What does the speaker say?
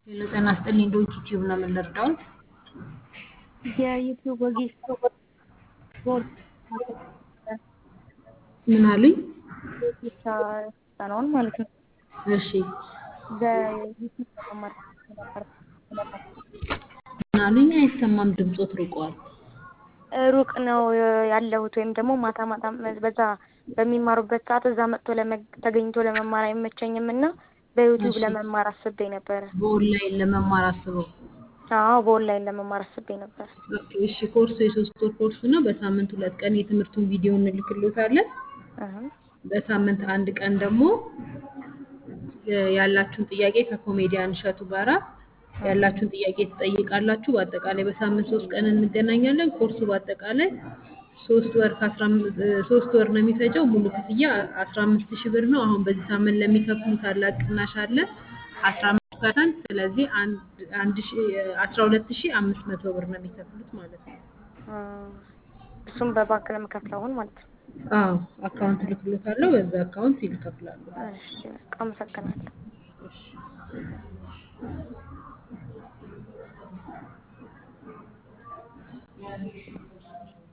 ሄሎ ጤና ይስጥልኝ ዶንኪ ቲዩብ ነው የምንረዳውት? የዩቲዩብ ወጌሻ ኮርስ ምን አሉኝ? ወጌሻ ስልጠናውን ማለት ነው። እሺ በዩቲዩብ ለመማር ነበር ነበር ምን አሉኝ? አይሰማም፣ ድምፆት ርቋል። ሩቅ ነው ያለሁት ወይም ደግሞ ማታ ማታ በዛ በሚማሩበት ሰዓት እዛ መጥቶ ተገኝቶ ለመማር አይመቸኝም እና በዩቲዩብ እሺ። ለመማር አስቤ ነበረ። በኦንላይን ለመማር አስበው። አዎ በኦንላይን ለመማር አስቤ ነበር። ኦኬ፣ እሺ። ኮርሱ የሶስት ወር ኮርስ ነው። በሳምንት ሁለት ቀን የትምህርቱን ቪዲዮ እንልክሎታለን። እህ በሳምንት አንድ ቀን ደግሞ እ ያላችሁን ጥያቄ ከኮሜዲያን እሸቱ ጋራ ያላችሁን ጥያቄ ትጠይቃላችሁ። በአጠቃላይ በሳምንት ሶስት ቀን እንገናኛለን። ኮርሱ በአጠቃላይ ሶስት ወር ከአስራ አምስት እ ሶስት ወር ነው የሚፈጀው። ሙሉ ክፍያ አስራ አምስት ሺህ ብር ነው። አሁን በዚህ ሳምንት ለሚከፍሉ ታላቅ ቅናሽ አለ አስራ አምስት ፐርሰንት። ስለዚህ አንድ አንድ ሺህ አስራ ሁለት ሺህ አምስት መቶ ብር ነው የሚከፍሉት ማለት ነው። እ እሱም በባንክ ለመከፍለው አሁን ማለት ነው። አዎ አካውንት ልክሎታለሁ። በዛ አካውንት ይከፍላሉ። እሺ በቃ አመሰግናለሁ። እሺ